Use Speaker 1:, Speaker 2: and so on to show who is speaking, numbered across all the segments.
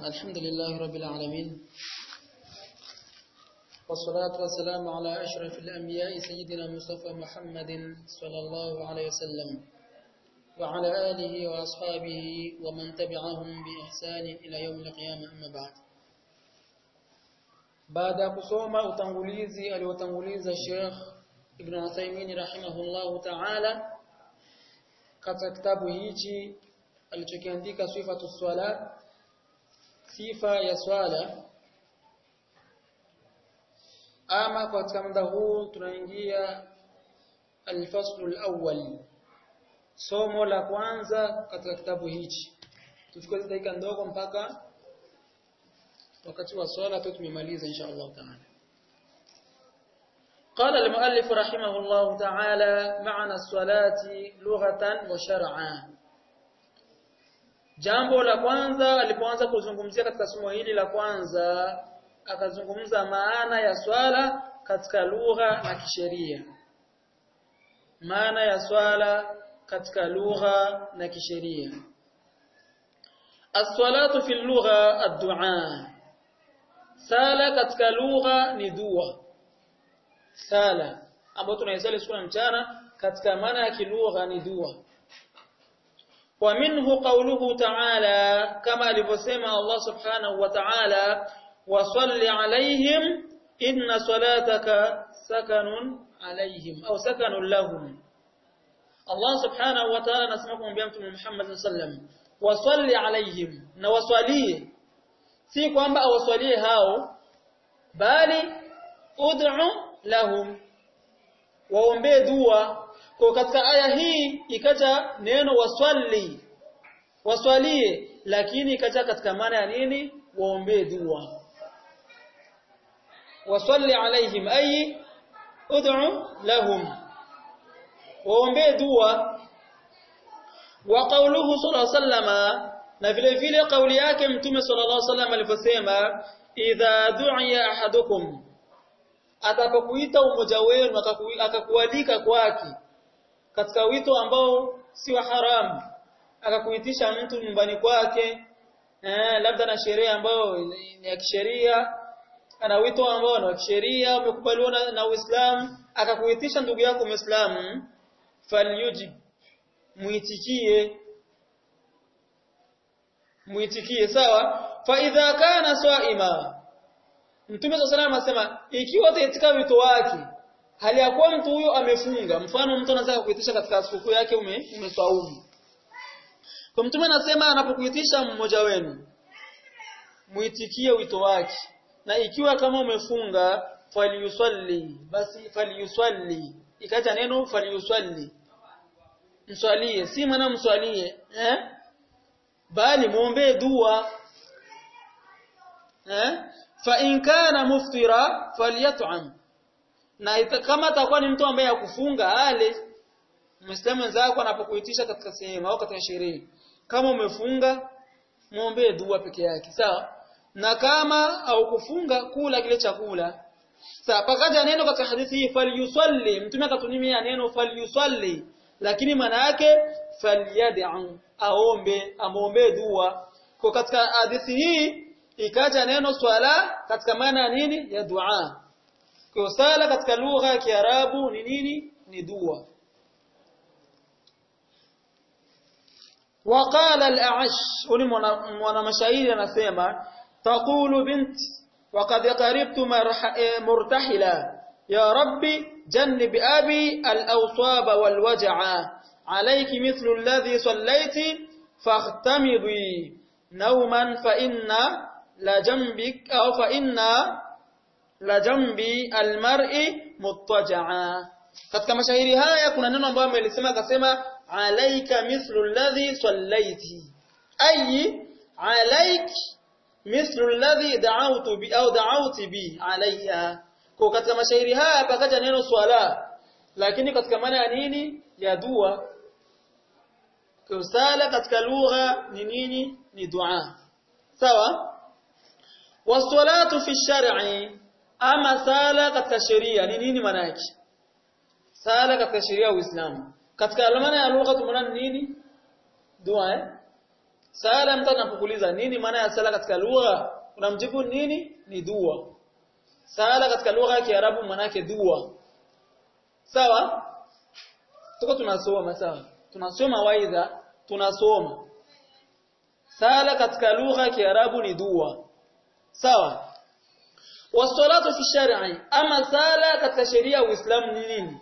Speaker 1: الحمد لله رب العالمين والصلاة والسلام على أشرف الأنبياء سيدنا مصطفى محمد صلى الله عليه وسلم وعلى آله وأصحابه ومن تبعهم بإحسان إلى يوم القيامة أما بعد بعد kusoma utangulizi aliotanguliza Sheikh Ibn Uthaymeen rahimahullahu ta'ala katika kitabu hichi alichokiandika sifatu swala sifa ya swala ama katika muda huu tunaingia al-faslu al-awwal somo la kwanza katika kitabu hichi tuchukue dakika ndogo mpaka wakati wa swala tu tumemaliza insha Allah taala قال المؤلف رحمه الله تعالى معنى الصلاة لغة وشرعا Jambo la kwanza alipoanza kuzungumzia katika somo hili la kwanza akazungumza maana ya swala katika lugha na kisheria. Maana ya swala katika lugha na kisheria. As-salatu fi lugha ad-du'a. Sala katika lugha ni dua. Sala ambayo tunaisali siku mchana katika maana ya kilugha ni dua. ومنه قوله تعالى كما alivyosema Allah subhanahu wa ta'ala وصل عليهم إن صلاتك سكن عليهم أو سكن لهم الله سبحانه وتعالى نسمعكم بيامتم محمد صلى الله عليه وسلم وصل عليهم نوصليه si kwamba awaswalie hao bali ud'u lahum waombee dua kwa katika aya hii ikaja neno waswali waswalie lakini ikaja katika maana ya nini waombee dua wasalli alaihim ay ud'u lahum waombee dua wa qawluhu sallallahu alayhi wasallam na vile vile kauli yake mtume sallallahu alayhi wasallam aliposema idha du'iya ahadukum atakapokuita umoja wenu akakualika kwake katika wito ambao si wa haramu akakuitisha mtu nyumbani kwake eh, labda na sherehe ambayo ni ya kisheria ana wito ambao ni wa kisheria umekubaliwa na, na Uislamu akakuitisha ndugu yako Muislamu falyujib muitikie muitikie sawa fa idha kana swaima Mtume صلى الله anasema ikiwa utaitika wito wake hali ya kuwa mtu huyo amefunga mfano mtu anataka kuitisha katika sikukuu yake ume umeswaumu kwa mtume anasema anapokuitisha mmoja wenu muitikie wito wake na ikiwa kama umefunga falyusalli basi falyusalli ikaja neno falyusalli mswalie si maana mswalie eh bali muombe dua eh fa in kana muftira falyat'am na kama atakuwa ni mtu ambaye hakufunga ale Muislamu wenzako anapokuitisha katika sehemu au katika sherehe kama umefunga muombe dua peke yake sawa na kama haukufunga kula kile chakula sawa pakaja neno katika hadithi hii falyusalli mtume akatumia neno falyusalli lakini maana yake falyad'u aombe amuombe dua kwa katika hadithi hii ikaja neno swala katika maana ya nini ya dua kwa sala katika lugha ya Kiarabu ni nini ni dua وقال الأعش ولي مwana mashairi anasema taqulu bint وقد قربت مرتحلا يا ربي جنب أبي الأوصاب والوجع عليك مثل الذي صليت فاختمضي نوما فإن لجنبك أو فإن لجنبي المرء مضطجعا katika mashairi haya kuna neno ambalo amelisema akasema alaika mithlu alladhi sallaiti ay alaik mithlu alladhi da'awtu bi au da'awti bi alayya kwa katika mashairi haya pakaja neno swala lakini katika maana ya nini ya dua kwa sala katika lugha ni nini ni dua sawa wasalatu fi shar'i ama sala katika sheria ni nini maana yake sala katika sheria ya Uislamu katika maana ya lugha tumeona nini dua eh sala mtu anapokuuliza nini maana ya sala katika lugha unamjibu nini ni dua sala katika lugha ya Kiarabu maana yake dua sawa tuko tunasoma sawa tunasoma waidha tunasoma sala katika lugha ya Kiarabu ni dua sawa wasalatu fi shar'i ama sala katika sheria ya Uislamu ni nini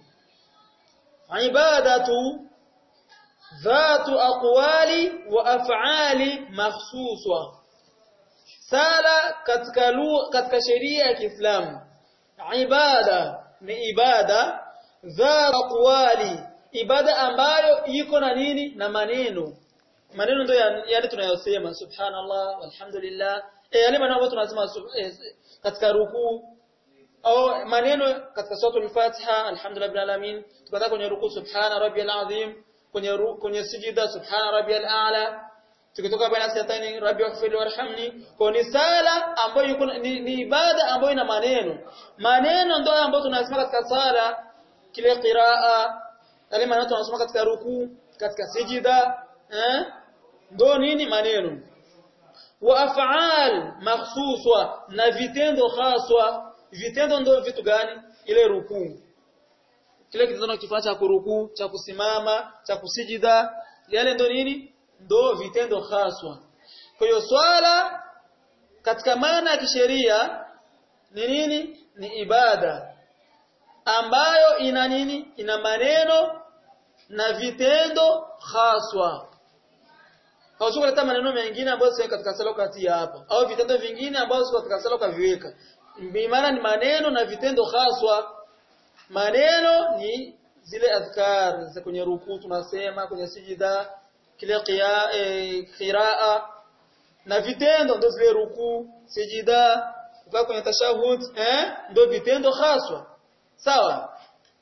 Speaker 1: ibadatu dhatu aqwali wa af'ali makhsuswa sala katika lugha katika sheria ya Kiislamu ibada ni ibada dhatu aqwali ibada ambayo iko na nini na maneno maneno ndio yale tunayosema subhanallah walhamdulillah eh yale maneno ambayo tunasema katika rukuu au maneno katika suratul Fatiha alhamdulillah rabbil alamin tukataka kwenye rukuu subhana rabbiyal azim kwenye kwenye sijida subhana rabbiyal a'la tukitoka baina sajdatani rabbi waghfir warhamni kwa ni sala ambayo yuko ni, ni ibada ambayo ina maneno maneno ndio ambayo tunasema katika sala kile qiraa yale maneno tunasoma katika rukuu katika sijida eh ndio nini maneno wa af'al makhsuswa na vitendo khaswa vitendo ndio vitu gani ile rukuu kile kitendo kifanya cha kurukuu cha kusimama cha kusijida yale ndio nini ndio vitendo khaswa kwa hiyo swala katika maana ya kisheria ni nini ni ibada ambayo ina nini ina maneno na vitendo khaswa hauwezi kuleta maneno mengine ambayo sio katika sala kati hapa au vitendo vingine ambavyo sio katika sala kaviweka maana ni maneno na vitendo haswa maneno ni zile adhkar za kwenye rukuu tunasema kwenye sijida kile qia e, qiraa na vitendo ndio zile rukuu sijida kukaa kwenye tashahud eh ndio vitendo haswa sawa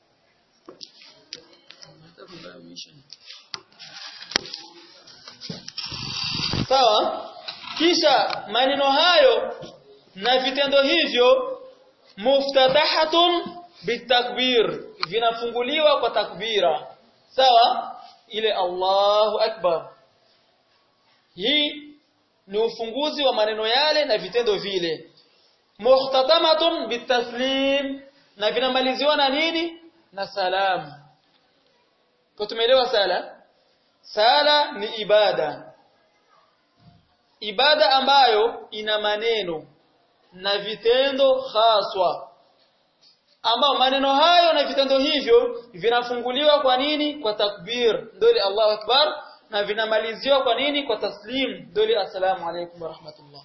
Speaker 1: sawa kisha maneno hayo na vitendo hivyo muftatahatun bitakbir vinafunguliwa kwa takbira sawa ile Allahu akbar hii ni ufunguzi wa maneno yale na vitendo vile muhtatamatun bitaslim na vinamaliziwa na nini na salamu kwa tumeelewa sala sala ni ibada ibada ambayo ina maneno na vitendo haswa ambao maneno hayo na vitendo hivyo vinafunguliwa kwa nini kwa takbir ndio ile Allahu akbar na vinamaliziwa kwa nini kwa taslim ndio ile assalamu alaykum wa rahmatullah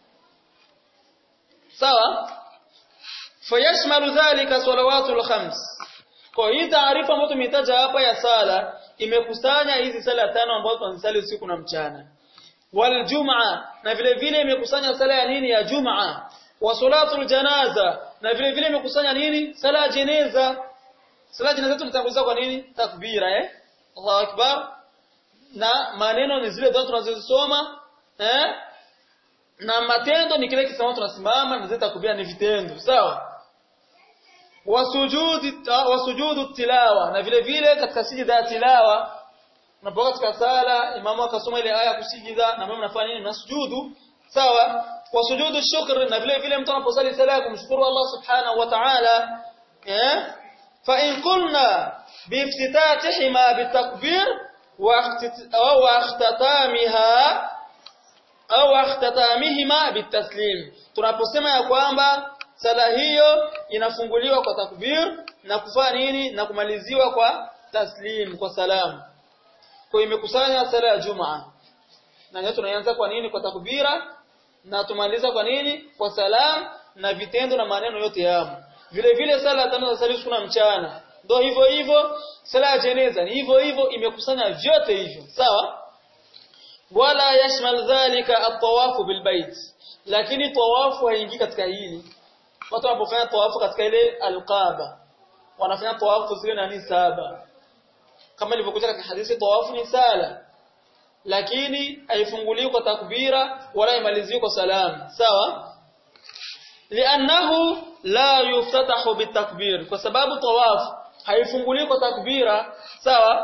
Speaker 1: sawa fayashmalu dhalika salawatul khams kwa hii taarifa ambayo tumetaja hapa ya sala imekusanya hizi sala tano ambazo tunasali usiku na mchana wal jumaa na vile vile imekusanya sala ya nini ya jumaa wa salatul janaza na vile vile imekusanya nini sala ya jeneza sala ya jeneza tunatanguliza kwa nini takbira eh Allahu akbar na maneno ni zile dua tunazozisoma eh na matendo ni kile kisimamo tunasimama na zile takbira ni vitendo sawa wasujudi wasujudu tilawa na vile vile katika sijida ya tilawa unapokuwa katika sala imamu akasoma ile aya kusijida na mimi nafanya nini nasujudu sawa wasujudu shukr na vile vile mtu anaposali sala ya kumshukuru Allah subhanahu wa ta'ala eh fa in qulna biiftitatihima bitakbir wa ikhtatamiha au ikhtatamihima bitaslim tunaposema ya kwamba sala hiyo inafunguliwa kwa takbir na kufanya nini na kumaliziwa kwa taslim kwa salamu kwa imekusanya sala ya Jumaa. Na leo tunaanza kwa nini kwa takbira na tumaliza kwa nini kwa salam na vitendo na maneno yote yamo. Vile vile sala tano za usiku na mchana. Ndio hivyo hivyo sala ya jeneza ni hivyo hivyo imekusanya vyote hivyo. Sawa? Wala yashmal dhalika at-tawafu bil bait. Lakini tawafu haingii katika hili. Watu wanapofanya tawafu katika ile al-Kaaba wanafanya tawafu zile nani saba kama ilivyokuja katika hadithi tawafu ni sala lakini haifunguliwi kwa takbira wala haimaliziwi kwa salam sawa li'annahu la yuftatahu bitakbir kwa sababu tawafu haifunguliwi kwa takbira sawa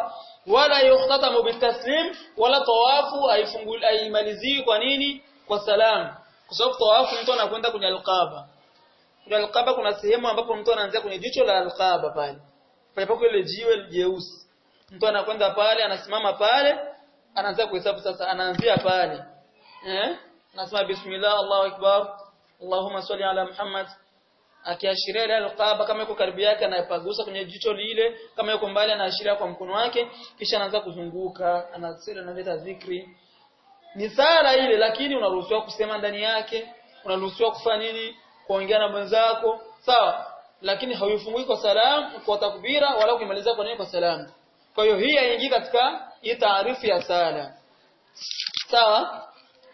Speaker 1: wala yukhtatamu bitaslim wala tawafu haifunguli haimaliziwi kwa nini kwa salamu kwa sababu tawafu mtu anakwenda kwenye alqaba kwenye alqaba kuna sehemu ambapo mtu anaanzia kwenye jicho la alqaba pale pale pako ile jiwe jeusi mtu anakwenda pale anasimama pale anaanza kuhesabu sasa anaanzia pale eh anasema bismillah Allahu akbar Allahumma salli ala Muhammad akiashiria ile alqaba kama yuko karibu yake anapagusa kwenye jicho lile kama yuko mbali anaashiria kwa mkono wake kisha anaanza kuzunguka anasema analeta zikri ni sala ile lakini unaruhusiwa kusema ndani yake unaruhusiwa kufanya nini kuongea na mwenzako sawa lakini hauyufungui kwa salamu kwa takbira wala kuimaliza kwa nini kwa salamu kwa hiyo hii haingii katika hii taarifu ya sala sawa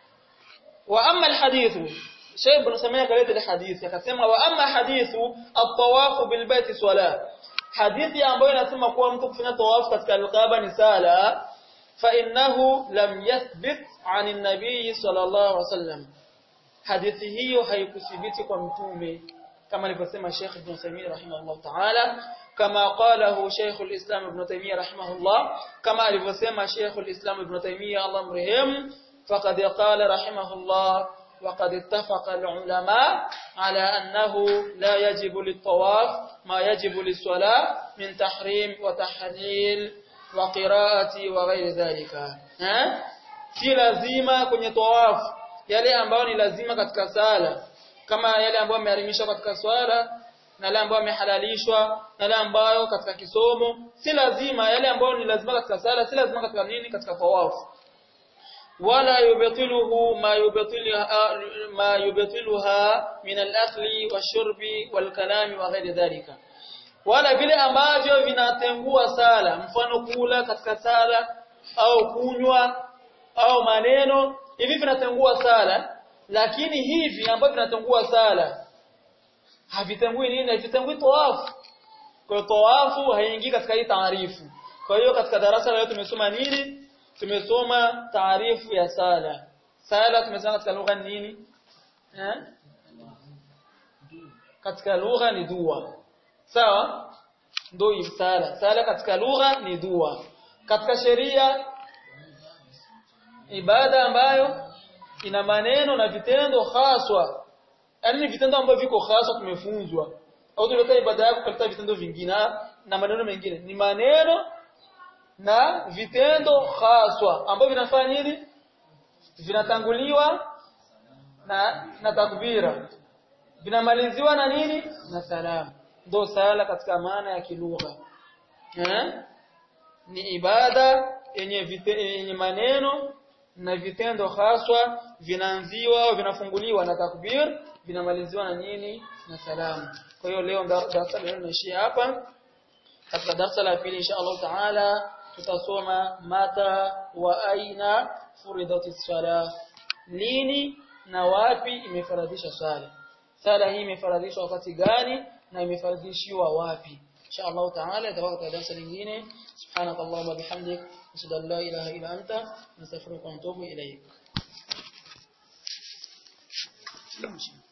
Speaker 1: wa amma alhadithu Sheikh Ibn Samia kaleta ile hadithi akasema wa amma hadithu at-tawaf bil bait swala hadithi ambayo inasema kuwa mtu kufanya tawaf katika al-Kaaba ni sala fa innahu lam yathbit 'an an-nabiy sallallahu alaihi wasallam hadithi hiyo haikuthibiti kwa mtume kama alivyosema Sheikh Ibn Samia rahimahullah ta'ala kama qalahu Sheikh al-Islam Ibn Taymiyyah rahimahullah kama alivyosema Sheikh al-Islam Ibn Taymiyyah Allah mrehemu faqad qala rahimahullah وقد اتفق العلماء على أنه لا يجب للطواف ما يجب للصلاة من تحريم وتحليل وقراءة وغير ذلك ها si lazima kwenye tawafu yale ambayo ni lazima katika sala kama yale ambayo yameharimishwa katika swala na yale ambayo yamehalalishwa na yale ambayo katika kisomo si lazima yale ambayo ni lazima katika sala si lazima katika nini katika tawafu ولا يبطله ما يبطلها ما يبطلها من الاكل والشرب والكلام وغير ذلك wala vile ambavyo vinatengua sala mfano kula katika sala au kunywa au maneno hivi vinatengua sala lakini hivi ambavyo vinatengua sala havitengui nini havitengui tawafu kwa tawafu haingii katika hii taarifu kwa hiyo katika darasa leo tumesoma nini tumesoma taarifu ya sala sala tumesema katika lugha nini eh katika lugha ni dua sawa ndio sala sala katika lugha ni dua katika sheria ibada ambayo ina maneno na vitendo haswa yaani vitendo ambavyo viko haswa tumefunzwa au tuleta ibada yako kaleta vitendo vingine na maneno mengine ni maneno na vitendo haswa ambavyo vinafanya nini vinatanguliwa na na takbira vinamaliziwa na nini na salamu ndio sala katika maana ya kilugha eh ni ibada yenye yenye maneno na vitendo haswa vinaanziwa au vinafunguliwa na takbir vinamaliziwa na nini na salamu kwa hiyo leo darasa leo tunaishia hapa katika darasa la pili insha Allah taala tutasoma mata wa aina furidati sala lini na wapi imefaradhisha sala sala hii imefaradhishwa wakati gani na imefaradhishiwa wapi insha Allah taala itakuwa darasa lingine subhanakallahumma bihamdik ashhadu an la ilaha illa anta nastaghfiruka wa atubu ilaik